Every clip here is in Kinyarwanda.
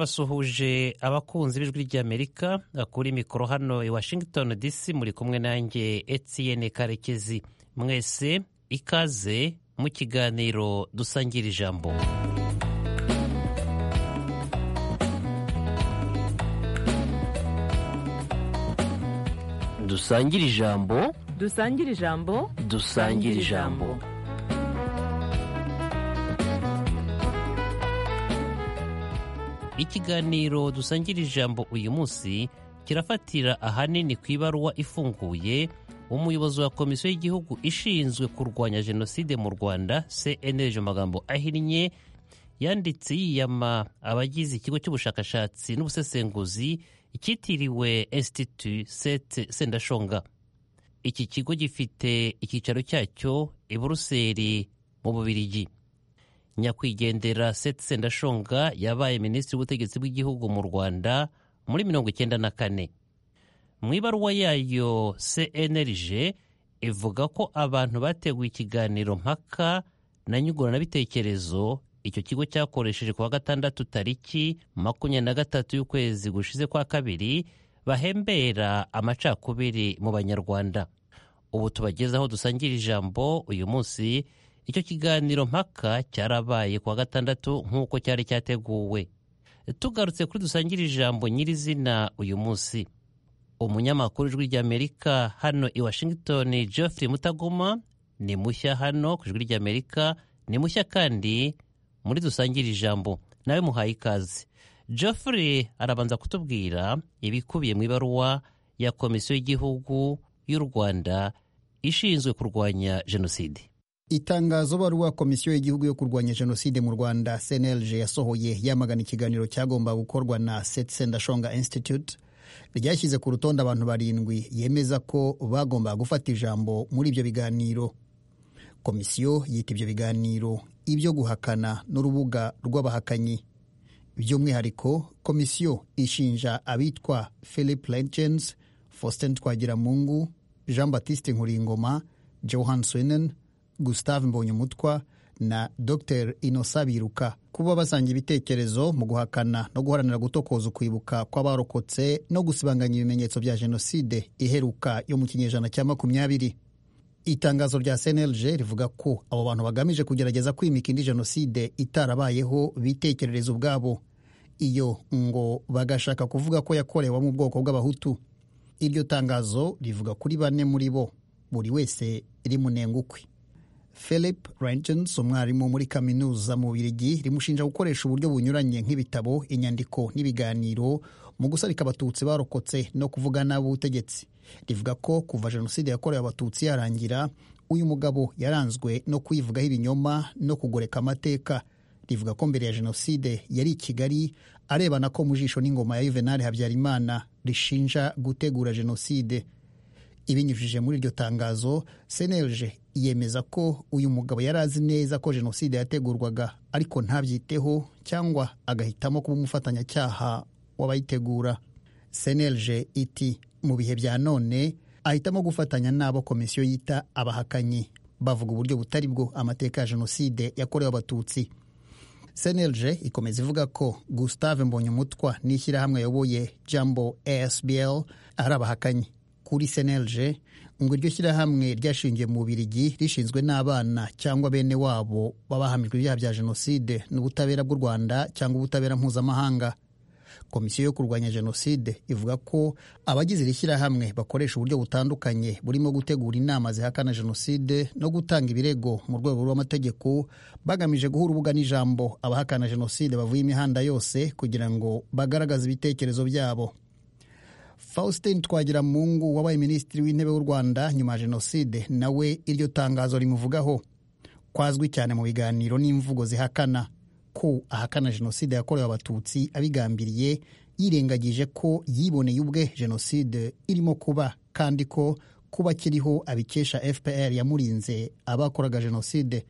ndabasuhuje abakunzi b'ijwi ry'amerika kuri mikoro hano i washington dc muri kumwe nanjye etiyene karekezi mwese ikaze mu kiganiro dusangira ijambo dusangira ijambo dusangire ijambo dusangira ijambo ikiganiro dusangira ijambo uyu munsi kirafatira ahanini ku ibaruwa ifunguye umuyobozi wa komisiyo y'igihugu ishinzwe kurwanya jenoside mu rwanda cnlg amagambo ahinnye yanditse yiyama abagize ikigo cy'ubushakashatsi n'ubusesenguzi icyitiriwe institut sendashonga iki kigo gifite icyicaro cyacyo i buruseli mu bubirigi nyakwigendera seti sendashonga yabaye minisitiri w'ubutegetsi bw'igihugu mu rwanda muri mirongo icyenda na kane mu ibaruwa yayo cnlg ivuga ko abantu bateguye ikiganiro mpaka na nyunguranabitekerezo icyo kigo cyakoresheje kuwa gatandatu tariki makumyabiri na gatatu y'ukwezi gushize kwa kabiri bahembera amacakubiri mu banyarwanda ubu tubagezaho dusangira ijambo uyu munsi icyo kiganiro mpaka cyarabaye kuwa gatandatu nk'uko cyari cyateguwe tugarutse kuri dusangire ijambo nyirizina uyu munsi umunyamakuru ijwi ry'amerika hano i washington geoffrey mutagoma ni mushya hano ku ijwi ry'amerika ni mushya kandi muri dusangire ijambo nawe muhaye ikaze geoffrey arabanza kutubwira ibikubiye mu ibaruwa ya komisiyo y'igihugu y'u rwanda ishinzwe kurwanya jenoside itangazo baruwa komisiyo y'igihugu yo kurwanya jenoside mu rwanda cnlg yasohoye yamagana ikiganiro cyagomba gukorwa na sendashonga institute ryashyize ku rutonde abantu barindwi yemeza ko bagomba gufata ijambo muri ibyo biganiro komisiyo yita ibyo biganiro ibyo guhakana n'urubuga rw'abahakanyi by'umwihariko komisiyo ishinja abitwa philip legends faustin twagiramungu jean batiste nkuringoma johan swinen gustave mbonyumutwa na dr inosa biruka kuba basanga ibitekerezo mu guhakana no guharanira gutokoza ukwibuka kw'abarokotse no gusibanganya ibimenyetso bya jenoside iheruka yo mu kinyejana cya makumyabiri itangazo rya cnlg rivuga ko abo bantu bagamije kugerageza kwimika indi jenoside itarabayeho bitekerereza ubwabo iyo ngo bagashaka kuvuga ko yakorewe mu bwoko bw'abahutu iryo tangazo rivuga kuri bane muri bo buri wese rimunengukwe philip rengens umwarimu muri kaminuza mu birigi rimushinja gukoresha uburyo bunyuranye nk'ibitabo inyandiko n'ibiganiro mu gusarika abatutsi barokotse no kuvugana ubutegetsi rivuga ko kuva jenoside yakorewe abatutsi yarangira uyu mugabo yaranzwe no kuyivugaho ibinyoma no kugoreka amateka rivuga ko mbere ya jenoside yari i kigali arebana ko mu jisho n'ingoma ya yuvenali habyarimana rishinja gutegura jenoside ibinyujije muri iryo tangazo seneje yemeza ko uyu mugabo yari azi neza ko jenoside yategurwaga ariko ntabyiteho cyangwa agahitamo kuba umufatanyacyaha w'abayitegura seneje iti mu bihe bya none ahitamo gufatanya n'abo komisiyo yita abahakanyi bavuga uburyo butari bwo amateka ya jenoside yakorewe abatutsi cnlg ikomeza ivuga ko gustave mbonyumutwa n'ishyirahamwe ayoboye jambo asbl ari abahakanyi kuri cnlg ngo iryo shyirahamwe ryashingiye mu bubirigi rishinzwe n'abana cyangwa bene wabo babahamijwe ibyaha bya jenoside n'ubutabera bw'u rwanda cyangwa ubutabera mpuzamahanga komisiyo yo kurwanya jenoside ivuga ko abagize iri shyirahamwe bakoresha uburyo butandukanye burimo gutegura inama zihakana jenoside no gutanga ibirego mu rwego rw'amategeko bagamije guha urubuga n'ijambo abahakana jenoside bavuye imihanda yose kugira ngo bagaragaze ibitekerezo byabo faustin twagiramungu wabaye minisitiri w'intebe w'u rwanda nyuma ya jenoside nawe iryo tangazo rimuvugaho kwazwi cyane mu biganiro n'imvugo zihakana ko ahakana jenoside yakorewe abatutsi abigambiriye yirengagije ko yiboneye ubwe jenoside irimo kuba kandi ko kuba kiriho abikesha fpr yamurinze abakoraga jenoside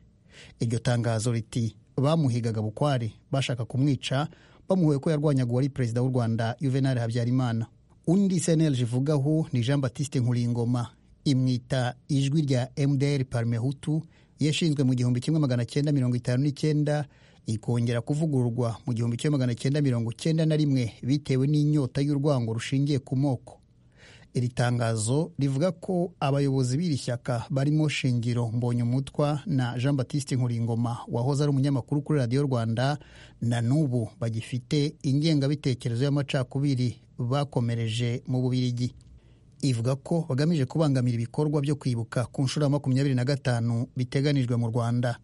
iryo tangazo riti bamuhigaga bukware bashaka kumwica bamuhuye ko yarwanyaga uwari perezida w'u rwanda yuvenali habyarimana undi cnlg ivugaho ni jean batiste nkuringoma imwita ijwi rya mdr parmehutu yashinzwe mu gihumbi kimwe magana cyenda mirongo itanu n'icyenda ikongera kuvugururwa mu gihumbi kimwe magana cyenda mirongo cyenda na rimwe bitewe n'inyota y'urwango rushingiye ku moko iri tangazo rivuga ko abayobozi b'iri shyaka barimo shingiro mbonyumutwa na jean batiste nkuringoma wahoze ari umunyamakuru kuri radiyo rwanda na n'ubu bagifite ingengabitekerezo y'amacakubiri bakomereje mu bubirigi ivuga ko bagamije kubangamira ibikorwa byo kwibuka ku nshuro ya makumyabiri na gatanu biteganijwe mu rwanda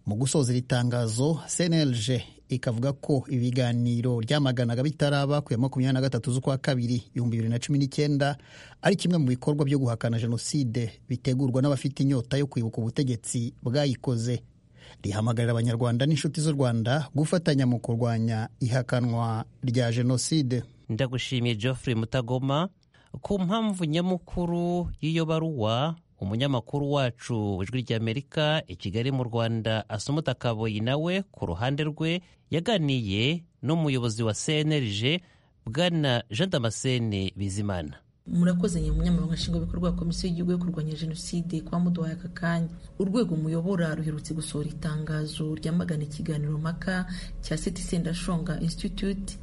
mu gusoza iri tangazo cnlg ikavuga ko ibiganiro ryamaganaga bitaraba ku ya makumyabiri na gatatu z'ukwa kabiri ibihumbi bibiri na cumi n'icyenda ari kimwe mu bikorwa byo guhakana jenoside bitegurwa n'abafite inyota yo kwibuka ubutegetsi bwayikoze rihamagarira abanyarwanda n'inshuti z'u rwanda gufatanya mu kurwanya ihakanwa rya jenoside ndagushimiye geoffrey mutagoma ku mpamvu nyamukuru y'iyo baruwa umunyamakuru wacu ijwi ry'amerika i kigali mu rwanda asumuta kaboyi nawe ku ruhande rwe yaganiye n'umuyobozi wa cnlg bwana jean damascene bizimana murakoze nyine umunyamabanga nshingwabikorwa wa komisiyo y'igihugu yo kurwanya jenoside kuba muduhaye aka kanya urwego muyobora ruherutse gusohora itangazo ryamagana ikiganiro mpaka cya seti sendashonga institute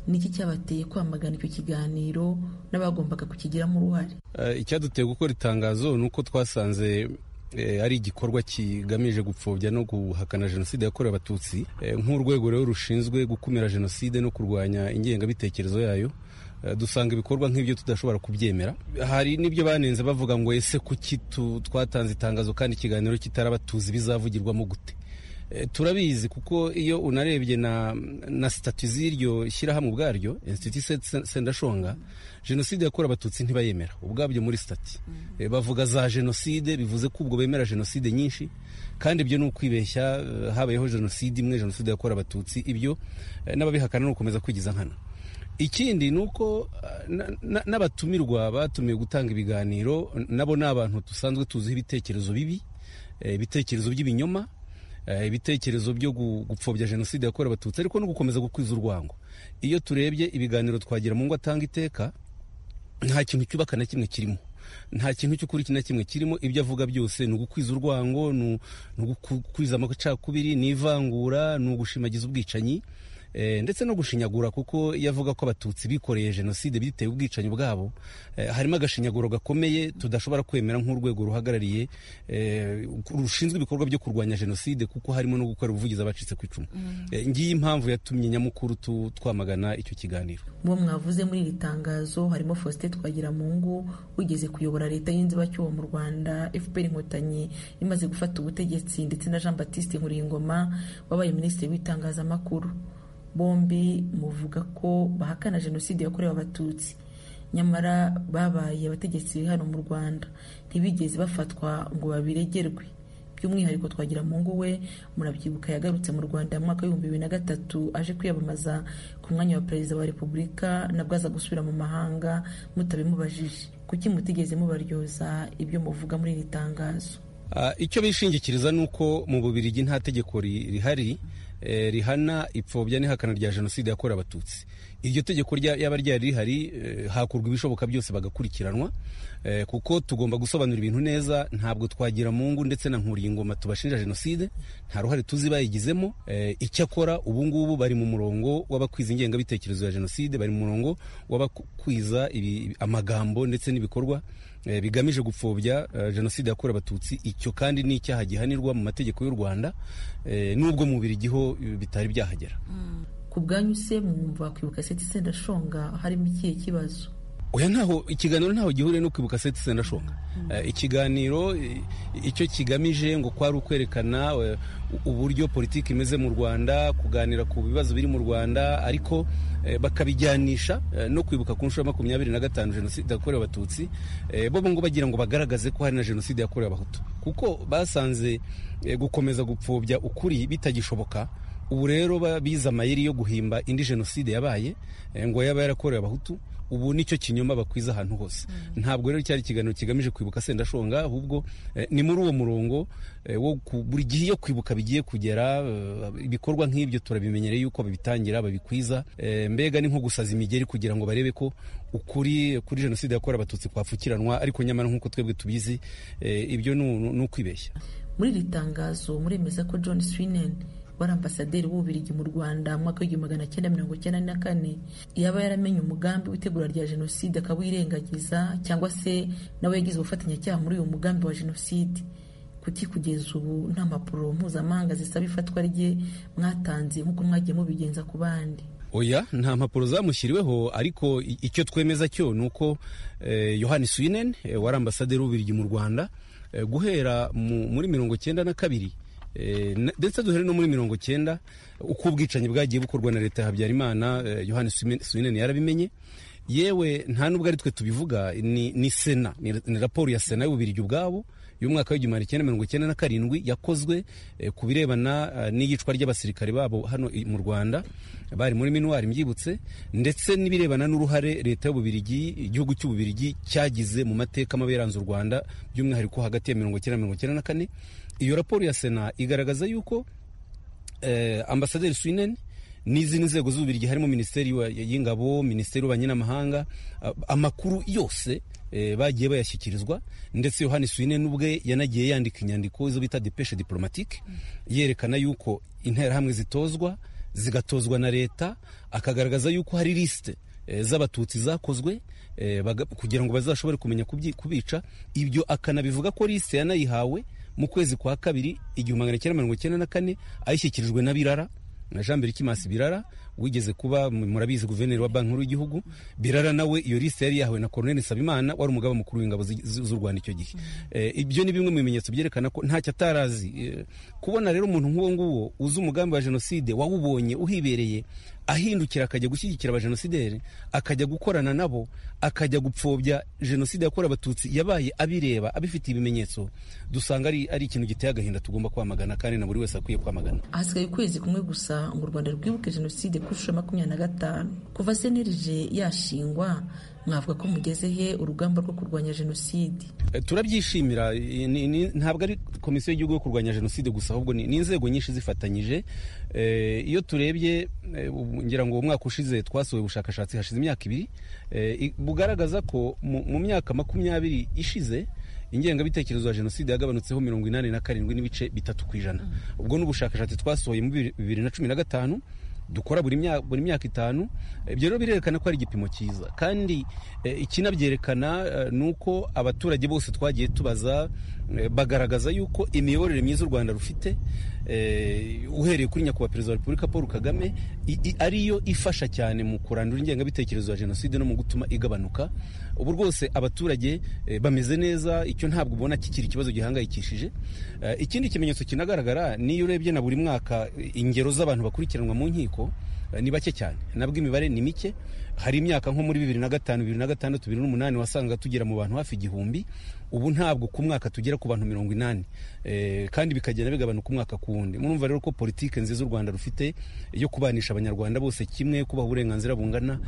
niki cyabateye kwamagana icyo kiganiro n'abagombaga kukigiramo uruhare icyaduteye gukora itangazo ni uko twasanze ari igikorwa kigamije gupfobya no guhakana jenoside yakorewe abatutsi nk'urwego rero rushinzwe gukumira jenoside no kurwanya ingengabitekerezo yayo dusanga ibikorwa nk'ibyo tudashobora kubyemera hari n'ibyo banenze bavuga ngo ese kuki twatanze itangazo kandi ikiganiro kitaraba tuzi bizavugirwamo gute turabizi kuko iyo unarebye na na sitati z'iryo shyirahamwe ubwaryo insititi sendashonga jenoside yakorewe abatutsi ntibayemera ubwabyo muri sitati bavuga za jenoside bivuze ko ubwo bemera jenoside nyinshi kandi ibyo ni ukwibeshya habayeho jenoside imwe jenoside yakorewe abatutsi ibyo n'ababihakana ni ugukomeza kwigiza nkana ikindi ni uko n'abatumirwa batumiwe gutanga ibiganiro nabo ni abantu dusanzwe tuziho ibitekerezo bibi ibitekerezo by'ibinyoma ibitekerezo byo gupfobya jenoside yakorewe abatutsi ariko no gukomeza gukwiza urwango iyo turebye ibiganiro twagira mu ngo atanga iteka nta kintu cyubaka na kimwe kirimo nta kintu cy'ukuri na kimwe kirimo ibyo avuga byose ni ugukwiza urwango ni ugukwiza amacakubiri ni ivangura ni ugushimagiza ubwicanyi ndetse no gushinyagura kuko iyo avuga ko abatutsi bikoreye jenoside bitewe ubwicanyi bwabo harimo agashinyaguro gakomeye tudashobora kwemera nk'urwego ruhagarariye rushinzwe ibikorwa byo kurwanya jenoside kuko harimo no gukora ubuvugizi abacitse ku icumu ngiyi impamvu yatumye nyamukuru twamagana icyo kiganiro mubo mwavuze muri iri tangazo harimo faustin twagiramungu wigeze kuyobora leta y'inzibacyuho mu rwanda fpr inkotanyi imaze gufata ubutegetsi ndetse na jean batiste nkuringoma wabaye minisitiri w'itangazamakuru bombi muvuga ko bahakana jenoside yakorewe abatutsi nyamara babaye abategetsi hano mu rwanda ntibigeze bafatwa ngo babiregerwe by'umwihariko twagira mu we murabyibuka yagarutse mu rwanda mu mwaka w'ibihumbi bibiri na gatatu aje kwiyamamaza ku mwanya wa perezida wa repubulika nabwo aza gusubira mu mahanga mutabimubajije kuki mutigeze mubaryoza ibyo muvuga muri iri tangazo icyo bishingikiriza ni uko mu bubirigi nta tegeko rihari rihana ipfobya n'ihakana rya jenoside yakorewe abatutsi iryo tegeko ryaba ryari rihari hakurwa ibishoboka byose bagakurikiranwa kuko tugomba gusobanura ibintu neza ntabwo twagira mu ngo ndetse na nkuringoma tubashinja jenoside nta ruhare tuzi bayigizemo icyakora ubu ngubu bari mu murongo w'abakwiza ingengabitekerezo ya jenoside bari mu murongo w'abakwiza amagambo ndetse n'ibikorwa bigamije gupfobya jenoside yakorewe abatutsi icyo kandi ni icyaha gihanirwa mu mategeko y'u rwanda n'ubwo mubiri igiho bitari byahagera ku bwanyu se mwumva kwibuka seti sendashonga harimo ikihe kibazo oya ntaho ikiganiro ntaho gihuriye no kwibuka seti sendashonga ikiganiro icyo kigamije ngo kwari ukwerekana uburyo politiki imeze mu rwanda kuganira ku bibazo biri mu rwanda ariko bakabijyanisha no kwibuka ku nshuro ya makumyabiri na gatanu jenoside yakorewe abatutsi bo ngo bagira ngo bagaragaze ko hari na jenoside yakorewe abahutu kuko basanze gukomeza gupfobya ukuri bitagishoboka ubu rero bize amayeri yo guhimba indi jenoside yabaye ngo yaba yarakorewe abahutu ubu nicyo kinyoma bakwiza ahantu hose ntabwo rero cyari ikiganiro kigamije kwibuka sendashonga ahubwo ni muri uwo murongo wo buri gihe iyo kwibuka bigiye kugera ibikorwa nk'ibyo turabimenyereye yuko babitangira babikwiza mbega ni nko gusaza imigeri kugira ngo barebe ko ukuri kuri jenoside yakorewe abatutsi kwapfukiranwa ariko nyamara nk'uko twebwe tubizi ibyo ni ukwibeshya muri iri tangazo muremeza ko john swinen wari ambasaderi w'ububiligi mu rwanda mu mwaka w'igihumbi magana cyenda mirongo icyenda na kane yaba yaramenye umugambi w'itegura rya jenoside akawirengagiza cyangwa se nawe yagize ubufatanyacyaha muri uyu mugambi wa jenoside kuki kugeza ubu nta mpapuro mpuzamahanga zisaba ifatwa rye mwatanze nk'uko mwagiye mubigenza ku bandi oya nta mpapuro zamushyiriweho ariko icyo twemeza cyo ni uko yohani swinen wari ambasaderi w'ububirigi mu rwanda guhera muri mirongo cyenda na kabiri ndetse duhere no muri mirongo cyenda uko ubwicanyi bwagiye bukorwa na leta ya habyarimana yohani swinen yarabimenye yewe nta nubwo ari twe tubivuga ni sena ni raporo ya sena y'ububirigi ubwabo y'umwaka w'igihumbi cyenda mirongo icyenda na karindwi yakozwe ku birebana n'iyicwa ry'abasirikare babo hano mu rwanda bari muri minuwari mbyibutse ndetse n'ibirebana n'uruhare leta y'ububirigi igihugu cy'ububirigi cyagize mu mateka mabi yaranze u rwanda by'umwihariko hagati ya mirongo icyenda na mirongo icyenda na kane iyo raporo ya sena igaragaza yuko ambasaderi swineni n'izindi nzego z'ububirigi harimo minisiteri y'ingabo minisiteri y'abanyamahanga amakuru yose bagiye bayashyikirizwa ndetse yohani swine n'ubwe yanagiye yandika inyandiko izo bita depeshe diporomatike yerekana yuko interahamwe zitozwa zigatozwa na leta akagaragaza yuko hari lisite z'abatutsi zakozwe kugira ngo bazashobore kumenya kubica ibyo akanabivuga ko lisite yanayihawe mu kwezi kwa kabiri igihumbi magana cyenda mirongo icyenda na kane ayishyikirijwe na birara na jean berikimasi birara wigeze kuba murabizi guverineri wa banki nkuru y'igihugu birara nawe iyo lisite yari yahawe na koroneli nsabimana wari umugaba mukuru w'ingabo z'u rwanda icyo gihe ibyo ni bimwe mu bimenyetso byerekana ko ntacyo atarazi kubona rero umuntu nk'uwo nguwo uzi umugambi wa jenoside wawubonye uhibereye ahindukira akajya gushyigikira abajenosideri akajya gukorana nabo akajya gupfobya jenoside yakorewe abatutsi yabaye abireba abifitiye ibimenyetso dusanga ari ikintu giteye agahinda tugomba kwamagana kandi na buri wese akwiye kwamagana hasigaye ukwezi kumwe gusa ngo u rwanda rwibuke jenoside ku inshuro makumyabiri na gatanu kuva senerije yashingwa mwavuga ko mugeze he urugamba rwo kurwanya jenoside turabyishimira ntabwo ari komisiyo y'igihugu yo kurwanya jenoside gusa ahubwo ni inzego nyinshi zifatanyije iyo turebye ngira ngo umwaka ushize twasohoye ubushakashatsi hashize imyaka ibiri bugaragaza ko mu myaka makumyabiri ishize ingengabitekerezo ya jenoside yagabanutseho mirongo inani na karindwi n'ibice bitatu ku ijana ubwo ni ubushakashatsi twasohoye muri bibiri na cumi na gatanu dukora buri myaka itanu ibyo rero birerekana ko ari igipimo cyiza kandi ikinabyerekana ni uko abaturage bose twagiye tubaza bagaragaza yuko imiyoborere myiza u rwanda rufite uhereye kuri nyakubahwa perezida wa repubulika paul kagame ariyo ifasha cyane mu kurandura ingengabitekerezo ya jenoside no mu gutuma igabanuka ubu rwose abaturage bameze neza icyo ntabwo ubona kikiri ikibazo gihangayikishije ikindi kimenyetso kinagaragara n'iyo urebye na buri mwaka ingero z'abantu bakurikiranwa mu nkiko ni bake cyane nabwo imibare ni mike hari imyaka nko muri bibiri na gatanu bibiri na gatandatu bibiri n'umunani wasangaga tugera mu bantu hafi igihumbi ubu ntabwo ku mwaka tugera ku bantu mirongo inani kandi bikagenda bigabanuka umwaka ku wundi murumva rero ko politiki nziza u rwanda rufite yo kubanisha abanyarwanda bose kimwe kubaha uburenganzira bungana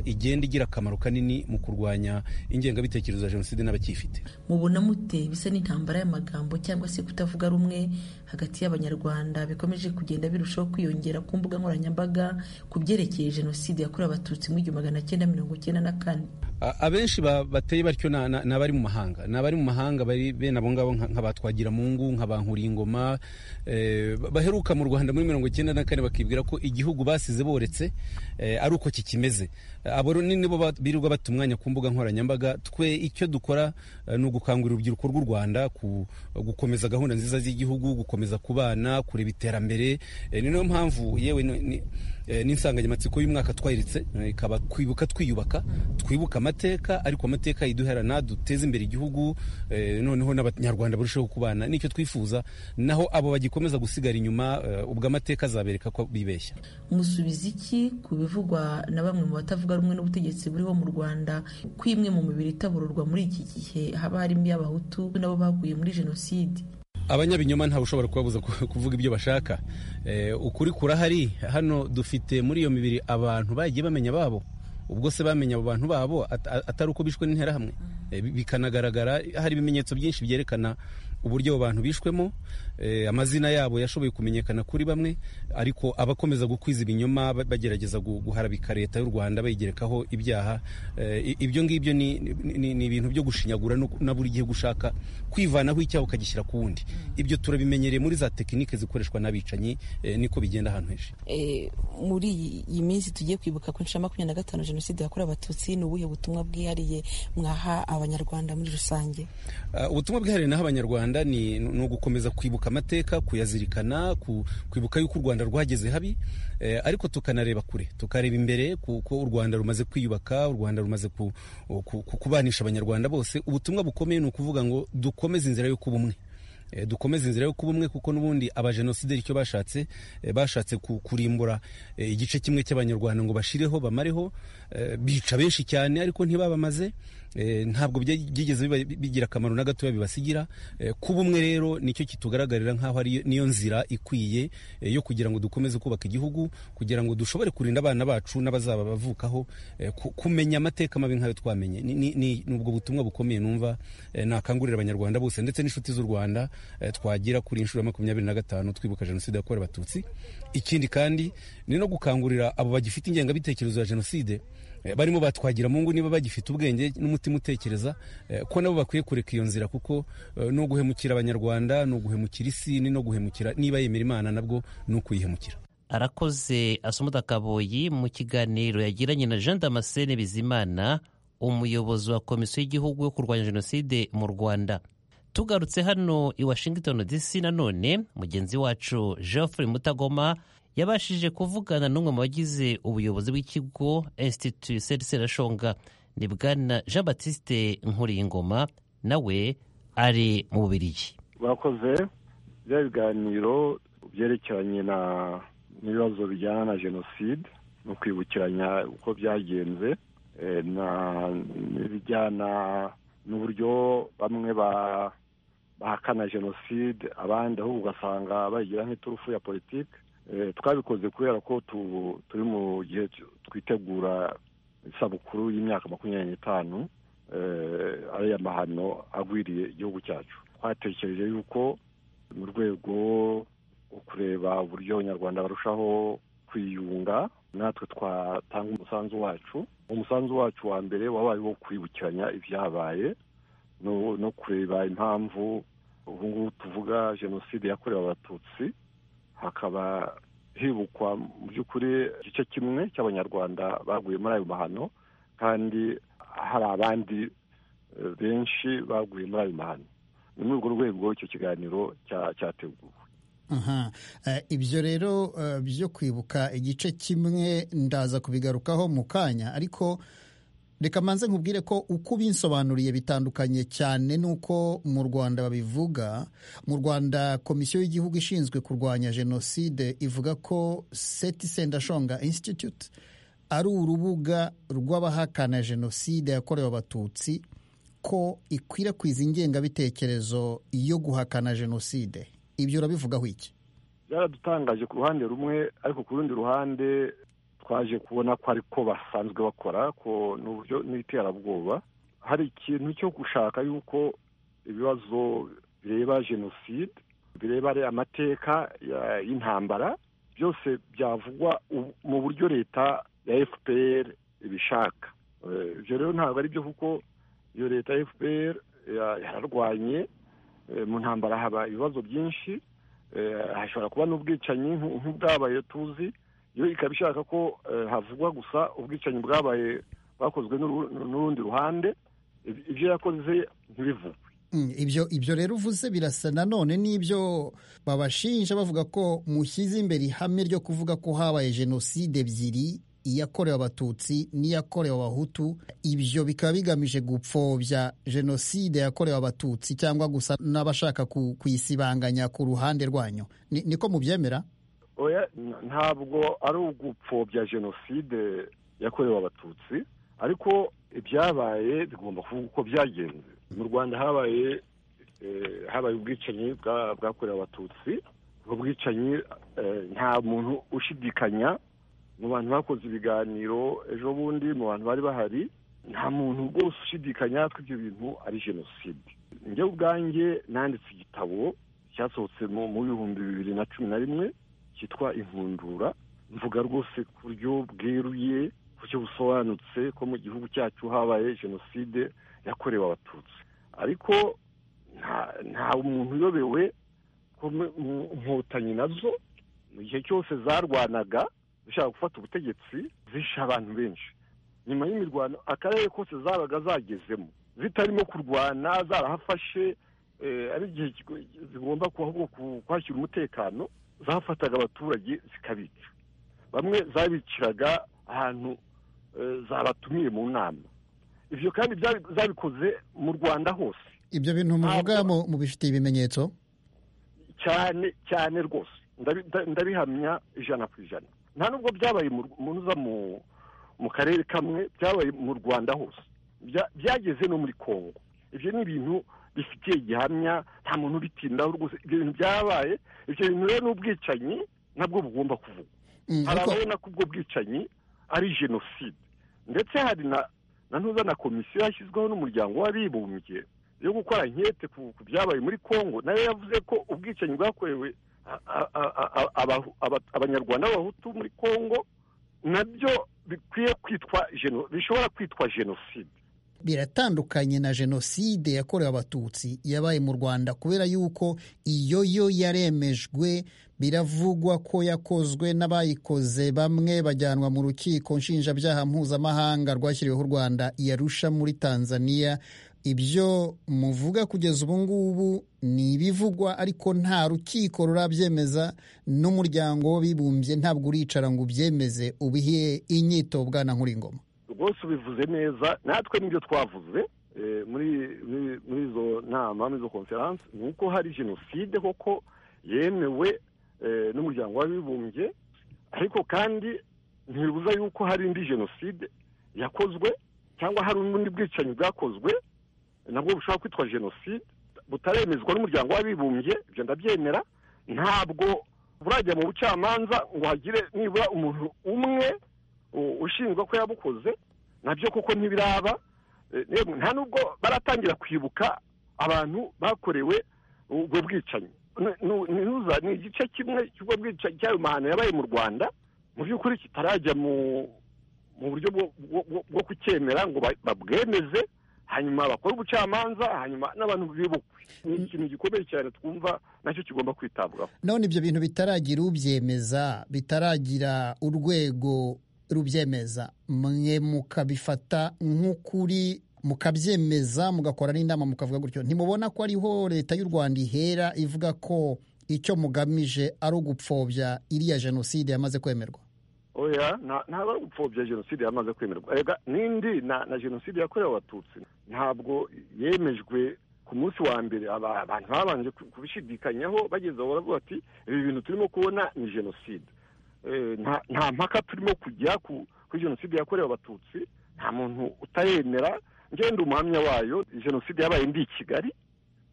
igenda igira akamaro kanini mu kurwanya ingengabitekerezo ya jenoside n'abakifite mubona mute bisa n'intambara y'amagambo cyangwa se kutavuga rumwe hagati y'abanyarwanda bikomeje kugenda birushaho kwiyongera ku mbuga nkoranyambaga ku byerekeye jenoside yakorewe abatutsi mu igihumbi magana cyenda mirongo cyenda na kane abenshi bateye batyo ni abari mu mahanga ni abari mu mahanga bari bene abo ngabo nk'abatwagira mu ngu nk'abankuringoma baheruka mu rwanda muri mirongo icyenda na kane bakibwira ko igihugu basize boretse ari uko kikimeze abo nibo birirwa bata umwanya ku mbuga nkoranyambaga twe icyo dukora ni ugukangurira urubyiruko rw'u rwanda gukomeza gahunda nziza z'igihugu gukomeza kubana kureba iterambere ni nayo mpamvu yewe n'insanganyamatsiko y'umwaka twayiritse ikaba kwibuka twiyubaka twibuka amateka ariko amateka yiduherana duteze imbere igihugu noneho n'abanyarwanda barusheho kubana nicyo twifuza naho abo bagikomeza gusigara inyuma ubwo amateka azabereka ko bibeshya musubiza iki ku bivugwa na bamwe mu batavuga rumwe n'ubutegetsi buriho mu rwanda ko imwe mu mibiri itabururwa muri iki gihe haba harimo iy'abahutu nabo baguye muri jenoside abanyabinyoma ntawe ushobora kubabuza kuvuga ibyo bashaka ukuri kurahari hano dufite muri iyo mibiri abantu bagiye bamenya babo ubwo se bamenya abo bantu babo atari uko bishwe n'interahamwe bikanagaragara hari ibimenyetso byinshi byerekana uburyo abo bantu bishwemo eh, amazina yabo yashoboye kumenyekana kuri bamwe ariko abakomeza gukwiza ibinyoma ba- bagerageza gu- guharabika leta y'u rwanda bayigerekaho ibyaha eh, i- ibyo ngibyo ni- ni ni- ni ibintu byo gushinyagura no- na buri gihe gushaka kwivanaho icyaha ukagishyira ku wundi ibyo turabimenyereye muri za tekinike zikoreshwa n'abicanyi eh, niko bigenda ahantu henshi Eh, muri iyi- iyi minsi tugiye kwibuka ku nshuro ya makumyabiri na gatanu jenoside yakorewe abatutsi ni ubuhe butumwa bwihariye mwaha abanyarwanda muri rusange Uh, ubutumwa bwihariye naho abanyarwanda ni ni ugukomeza kwibuka amateka kuyazirikana ku- kwibuka yuko u rwanda rwageze habi eh, ariko tukanareba kure tukareba imbere kuko u rwanda rumaze kwiyubaka u rwanda rumaze ku- ku- ku- kubanisha abanyarwanda bose ubutumwa bukomeye ni ukuvuga ngo dukomeze inzira yo kuba umwe Eh, dukomeze inzira yo kuba umwe kuko n'ubundi abajenosideri icyo bashatse eh, bashatse ku- kurimbura eh, igice kimwe cy'abanyarwanda ngo bashireho bamareho eh, bica benshi cyane ariko ntibabamaze eh, ntabwo bya- byigeze biba- bigira akamaro na gatoya bibasigira Eh, kuba umwe rero nicyo kitugaragarira nk'aho ari niyo nzira ikwiye eh, yo kugira ngo dukomeze kubaka igihugu kugira ngo dushobore kurinda abana bacu n'abazaba bavukaho eh, ku- kumenya amateka mabi nk'ayo twamenye Ni- ni ni- ni ubwo butumwa bukomeye numva eh, nakangurira abanyarwanda bose ndetse n'inshuti z'u rwanda eh, twagira kuri inshuro ya makumyabiri na gatanu twibuka jenoside yakorewe abatutsi ikindi kandi ni no gukangurira abo bagifite ingengabitekerezo ya jenoside eh, barimo batwagira mu ngo niba bagifite ubwenge n'umutima utekereza eh, ko nabo bakwiye kureka iyo nzira kuko eh, no guhemukira abanyarwanda no guhemukira isi ni no guhemukira niba yemera imana nabwo ni ukuyihemukira arakoze asumuda kaboyi mu kiganiro yagiranye na jean damascene bizimana umuyobozi wa komisiyo y'igihugu yo kurwanya jenoside mu rwanda tugarutse hano i washington dc nanone mugenzi wacu geoffrey mutagoma yabashije kuvugana n'umwe mu bagize ubuyobozi bw'ikigo institut seri serashonga ni bwana jean batiste nkuringoma nawe ari mu bubirigi bakoze bya biganiro byerekeranye na n'ibibazo bijyana na jenoside no kwibukiranya uko byagenze eh, na- n'ibijyana n'uburyo bamwe ba- bahakana jenoside abandi ahubwo ugasanga bayigira nk'iturufu ya politiki Eh, twabikoze kubera ko tu- turi mu gihe cyo- twitegura isabukuru y'imyaka makumyabiri n'itanu eh, ariya mahano agwiriye igihugu cyacu twatekereje yuko mu rwego rwo kureba uburyo abanyarwanda barushaho kwiyunga natwe twatanga umusanzu wacu umusanzu wacu wa mbere wabaye uwo kwibukiranya ibyabaye no no kureba impamvu ubu ngubu tuvuga jenoside yakorewe abatutsi hakaba hibukwa mu by'ukuri igice kimwe cy'abanyarwanda baguye muri ayo mahano kandi hari abandi eh, benshi baguye muri ayo mahano ni muri urwo rwego icyo kiganiro cya- cyateguwe Aha. Eh, ibyo rero eh, byo kwibuka igice kimwe ndaza kubigarukaho mu kanya ariko reka manze nkubwire ko uko ubinsobanuriye bitandukanye cyane n'uko mu rwanda babivuga mu rwanda komisiyo y'igihugu ishinzwe kurwanya jenoside ivuga ko seti sendashonga institute ari urubuga rw'abahakana jenoside yakorewe abatutsi ko ikwirakwiza ingengabitekerezo yo guhakana jenoside ibyo urabivugaho iki byaradutangaje ku ruhande rumwe ariko ku rundi ruhande twaje kubona ko ari ko basanzwe bakora ko ni uburyo n'iterabwoba hari ikintu cyo gushaka yuko ibibazo bireba jenoside bireba ari amateka ya- y'intambara byose byavugwa u- mu buryo leta ya fpr ibishaka Eh, ibyo rero ntabwo ari byo kuko iyo leta ya fpr ya- yararwanye Eh, mu ntambara haba ibibazo byinshi Eh, hashobora kuba n'ubwicanyi nk'u- nk'ubwabaye tuzi yo ikaba ishaka ko eh, havugwa gusa ubwicanyi bwabaye bwakozwe n'uru- n'urundi ruhande Ib- ibyo yakoze ntibivugwe Mm, ibyo ibyo rero uvuze birasa nanone n'ibyo babashinja bavuga ko mushyize imbere ihame ryo kuvuga ko habaye jenoside ebyiri iyakorewe abatutsi n'iyakorewe abahutu ibyo bikaba bigamije gupfobya jenoside yakorewe abatutsi cyangwa gusa n'abashaka ku- kuyisibanganya ku ruhande rwanyu Ni- niko mubyemera oya n- ntabwo ari ugupfobya jenoside yakorewe abatutsi ariko ibyabaye bigomba kuvuga uko byagenze mu rwanda habaye eh, habaye ubwicanyi bwa- bwakorewe abatutsi ubwo bwicanyi eh, nta muntu ushidikanya mu bantu bakoze ibiganiro ejo bundi mu bantu bari bahari nta muntu rwose ushidikanya ko ibyo bintu ari jenoside njye ubwanjye nanditse igitabo cyasohotse mu bihumbi bibiri na cumi na rimwe cyitwa inkundura mvuga rwose ku buryo bweruye ku buryo busobanutse ko mu gihugu cyacu habaye jenoside yakorewe abatutsi ariko nta muntu uyobewe ko inkotanyi nazo mu gihe cyose zarwanaga zishaka gufata ubutegetsi zishe abantu benshi nyuma y'imirwano akarere kose zabaga zagezemo zitarimo kurwana zarahafashe ari igihe zigomba kwakira umutekano zafataga abaturage zikabica bamwe zabiciraga ahantu zabatumiye mu nama ibyo kandi zabikoze mu rwanda hose ibyo bintu muvuga mubifitiye ibimenyetso cyane cyane rwose ndabihamya ijana ku ijana nta nubwo byabaye uza mu karere kamwe byabaye mu rwanda hose byageze no muri congo ibyo ni ibintu bifitiye gihamya nta muntu ubitindaho rwose ibyo bintu byabaye ibyo bintu rero n'ubwicanyi nabwo bugomba kuvugwa harabona ko ubwo bwicanyi ari jenoside ndetse hari na ntuza na komisiyo yashyizweho n'umuryango w'abibumbye yo gukora nkete ku byabaye muri congo nayo yavuze ko ubwicanyi bwakorewe abanyarwanda b'abahutu muri congo nabyo bikwiye kwitwa bishobora kwitwa jenoside biratandukanye na jenoside yakorewe abatutsi yabaye mu rwanda kubera yuko iyo yo yaremejwe biravugwa ko yakozwe n'abayikoze bamwe bajyanwa mu rukiko nshinjabyaha mpuzamahanga rwashyiriweho u rwanda yarusha muri tanzania ibyo muvuga kugeza ubu ngubu ni ibivugwa ariko nta rukiko rurabyemeza n'umuryango w'abibumbye ntabwo uricara ngo ubyemeze ubihe inyito bwana nkuringoma rwose ubivuze neza natwe nibyo twavuze muri izo nama muri izo konferanse ni uko hari jenoside koko yemewe n'umuryango w'abibumbye ariko kandi ntibibuza yuko hari indi jenoside yakozwe cyangwa hari ubundi bwicanyi bwakozwe nabwo bushobora kwitwa jenoside butaremezwa n'umuryango w'abibumbye ibyo ndabyemera ntabwo burajya mu bucamanza ngo hagire nibura umuntu umwe ushinzwe ko yabukoze nabyo kuko ntibiraba nta nubwo baratangira kwibuka abantu bakorewe ubwo bwicanyi ni igice kimwe cy'ubwo bwicanyi cy'ayo mahano yabaye mu rwanda mu by'ukuri kitarajya mu buryo bwo kucyemera ngo babwemeze hanyuma bakora ubucamanza hanyuma n'abantu bibukwe ni ikintu gikomeye cyane twumva nacyo kigomba kwitabwaho none ibyo bintu bitaragira ubyemeza bitaragira urwego rubyemeza mwe mukabifata nk'ukuri mukabyemeza mugakora n'inama mukavuga gutyo ntimubona ko ariho leta y'u rwanda ihera ivuga ko icyo mugamije ari ugupfobya iriya jenoside yamaze kwemerwa oya ntabwo ari ugupfobya jenoside yamaze kwemerwa n'indi na jenoside yakorewe abatutsi ntabwo yemejwe ku munsi wa mbere abantu babanje kubishidikanyaho bageze aho baravuga bati ibi bintu turimo kubona ni jenoside nta mpaka turimo kujya kuri jenoside yakorewe abatutsi nta muntu utayemera ngenda umuhamya wayo jenoside yabaye ndi i kigali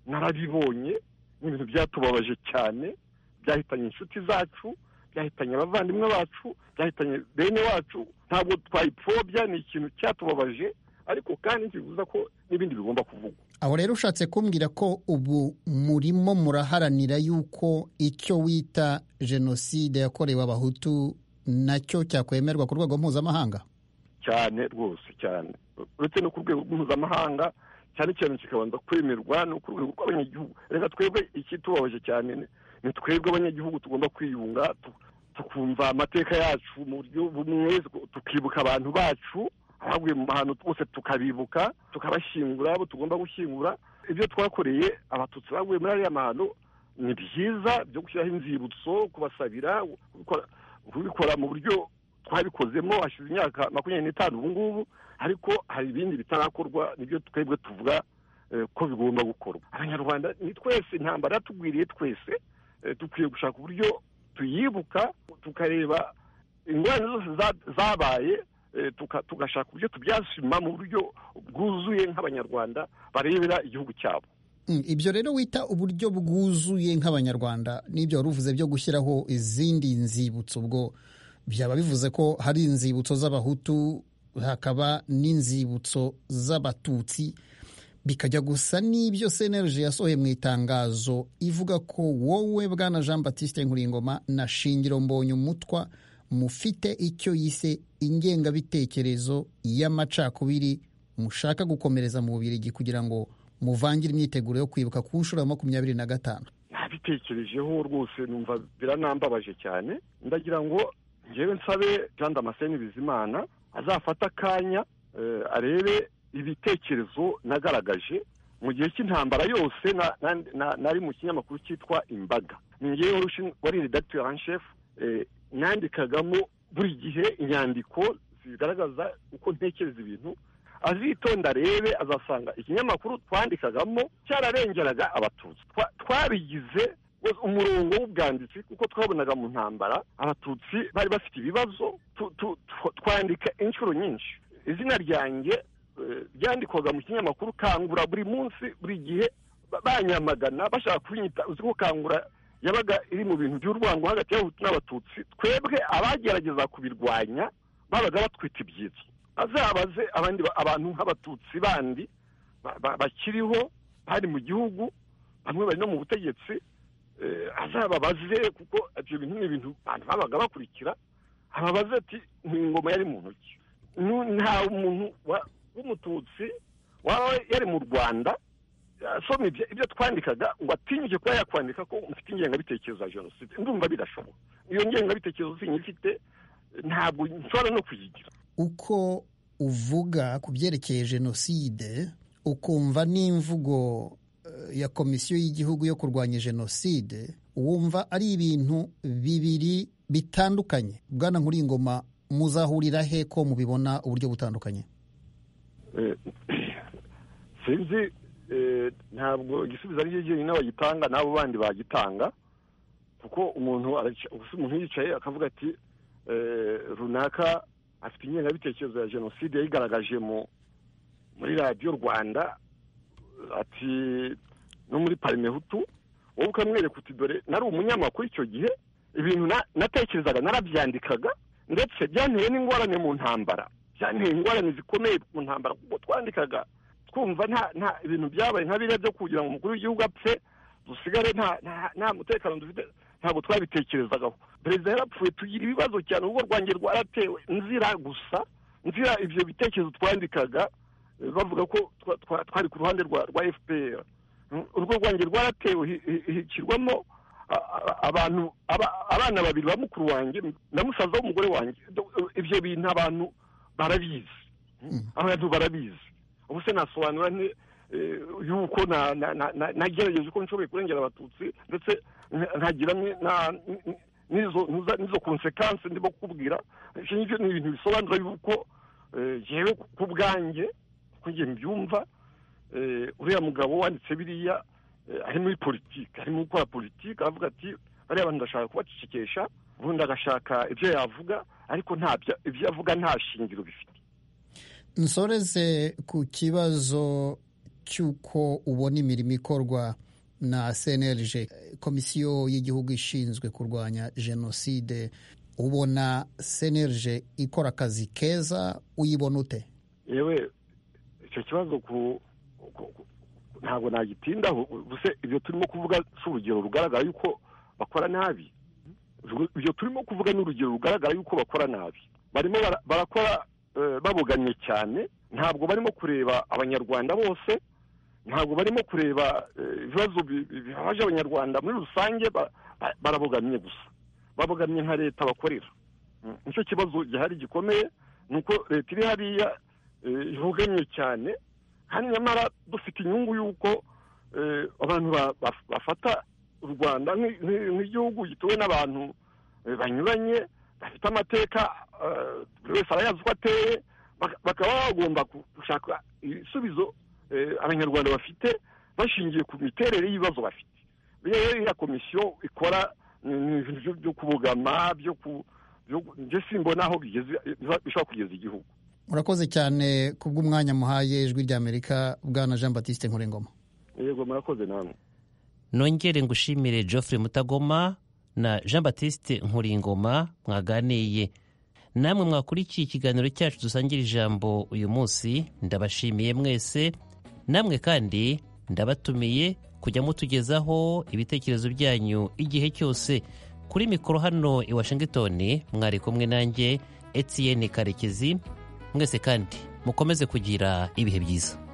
narabibonye ni ibintu byatubabaje cyane byahitanye inshuti zacu byahitanye abavandimwe bacu byahitanye bene wacu ntabwo twayipfobya ni ikintu cyatubabaje ariko kandi ntibibuza ko n'ibindi bigomba kuvugwa aho rero ushatse kumbwira ko ubu murimo muraharanira yuko icyo wita jenoside yakorewe abahutu nacyo cyakwemerwa ku rwego mpuzamahanga cyane rwose cyane uretse no ku rwego mpuzamahanga cyane cyane kikabanza kwemerwa no ku rwego rw'abanyagihugu reka twebwe ikitubabaje cyane ni twebwe abanyagihugu tugomba kwiyunga tukumva amateka yacu mu buryo bumwe tukibuka abantu bacu abaguye mu mahano twose tukabibuka tukabashyingura abo tugomba gushyingura ibyo twakoreye abatutsi baguye muri ariya mahano ni byiza byo gushyiraho inzibutso kubasabira kubikora mu buryo twabikozemo hashize imyaka makumyabiri n'itanu ubu ngubu ariko hari ibindi bitarakorwa nibyo twebwe tuvuga ko bigomba gukorwa abanyarwanda ni twese intambara yatugwiriye twese dukwiye gushaka uburyo tuyibuka tukareba ingorane zose zabaye tugashaka uburyo tubyasima mu buryo bwuzuye nk'abanyarwanda barebera igihugu cyabo ibyo rero wita uburyo bwuzuye nk'abanyarwanda n'ibyo wari uvuze byo gushyiraho izindi nzibutso ubwo byaba bivuze ko hari inzibutso z'abahutu hakaba n'inzibutso z'abatutsi bikajya gusa n'ibyo senerije yasohoye mu itangazo ivuga ko wowe bwana jean batiste nkuringoma na shingiro mbonye umutwa mufite icyo yise ingengabitekerezo y'amacakubiri mushaka gukomereza mu bubirigi kugira ngo muvangire imyiteguro yo kwibuka ku nshuro ya makumyabiri na gatanu nabitekerejeho rwose numva biranambabaje cyane ndagira ngo ngewe nsabe jean damascene bizimana azafata akanya arebe ibitekerezo nagaragaje mu gihe cy'intambara yose nari mu kinyamakuru cyitwa imbaga ngewe wari redacteur en chef nandikagamo buri gihe inyandiko zigaragaza uko ntekereza ibintu azitonda rebe azasanga ikinyamakuru twandikagamo cyararengeraga abatutsi twabigize umurongo w'ubwanditsi kuko twabonaga mu ntambara abatutsi bari bafite ibibazo twandika inshuro nyinshi izina ryanjye ryandikwaga mu kinyamakuru kangura buri munsi buri gihe banyamagana bashaka kunyita uzi ko kangura yabaga iri mu bintu by'urwango hagati y'abahutu n'abatutsi twebwe abagerageza kubirwanya babaga batwita ibyitso azabaze abandi abantu nk'abatutsi bandi bakiriho bari mu gihugu bamwe bari no mu butegetsi azababaze kuko ibyo bintu ni ibintu abantu babaga bakurikira ababaze ati ni ingoma yari mu ntoki nta muntu w'umututsi waba yari mu rwanda asoma ibyo twandikaga ngo atinyuke kuba yakwandika ko mfite ingengabitekerezo ya jenoside ndumva birashoboka iyo ngengabitekerezo sinyifite ntabwo nshobora no kuyigira uko uvuga ku byerekeye jenoside ukumva n'imvugo ya komisiyo y'igihugu yo kurwanya jenoside wumva ari ibintu bibiri bitandukanye bwana nkuringoma muzahurira he ko mubibona uburyo butandukanye sinzi ntabwo igisubizo ari cyo cyonyine bagitanga n'abo bandi bagitanga kuko umuntu yicaye akavuga ati runaka afite ingengabitekerezo ya jenoside yayigaragaje muri radiyo rwanda ati no muri parime hutu wowe ukamwereka uti dore nari umunyamakuru icyo gihe ibintu natekerezaga narabyandikaga ndetse byanteye n'ingorane mu ntambara byanteye ingorane zikomeye mu ntambara kuko twandikaga twumva nta ibintu byabaye nka biriya byo kugira ngo umukuru w'igihugu apfe dusigare nta mutekano dufite ntabwo twabitekerezagaho perezida yarapfuye tugira ibibazo cyane urugo rwanjye rwaratewe nzira gusa nzira ibyo bitekerezo twandikaga bavuga ko twari ku ruhande rwa fpr urugo rwanjye rwaratewe hikirwamo abantu abana babiri ba mukuru wanjye na musaza w'umugore wanjye ibyo bintu abantu barabizi abantu barabizi ubu se nasobanura yuko nagerageje uko nshoboye kurengera abatutsi ndetse nkagira n'izo konsekansi ndimo kukubwira ibyo ni ibintu bisobanura yuko yewe ku bwanjye ngiye mbyumva uriya mugabo wanditse biriya ari muri politiki arimo gukora politiki aravuga ati bariya bantu ndashaka kubacecekesha ubundi agashaka ibyo yavuga ariko ibyo avuga nta shingiro bifite nsoreze ku kibazo cy'uko ubona imirimo ikorwa na cnlg komisiyo y'igihugu ishinzwe kurwanya jenoside ubona cnlg ikora akazi keza uyibona ute yewe icyo kibazo ku ntabwo nagitindaho gusa ibyo turimo kuvuga si urugero rugaragara yuko bakora nabi ibyo turimo kuvuga ni urugero rugaragara yuko bakora nabi barimo barakora baboganye cyane ntabwo barimo kureba abanyarwanda bose ntabwo barimo kureba ibibazo bibabaje abanyarwanda muri rusange barabogamye gusa babogamye nka leta bakorera nicyo kibazo gihari gikomeye ni uko leta iri hariya ibogamye cyane kandi nyamara dufite inyungu y'uko abantu bafata u rwanda nk'igihugu gituwe n'abantu banyuranye bafite amateka buri wese arayazi uko ateye bakaba bagomba gushaka ibisubizo abanyarwanda bafite bashingiye ku miterere y'ibibazo bafite rero iriya komisiyo ikora ibintu byo kubogama byo simbona aho bishobora kugeza igihugu murakoze cyane kubw'umwanya muhaye ijwi ry'amerika bwana jean batiste nkurengoma yego murakoze namwe nongere ngushimire geoffrey mutagoma na jean batiste nkuringoma mwaganiye namwe mwakurikiye ikiganiro cyacu dusangira ijambo uyu munsi ndabashimiye mwese namwe kandi ndabatumiye kujya mutugezaho ibitekerezo byanyu igihe cyose kuri mikoro hano i washington mwari kumwe nanjye etiyeni karekezi mwese kandi mukomeze kugira ibihe byiza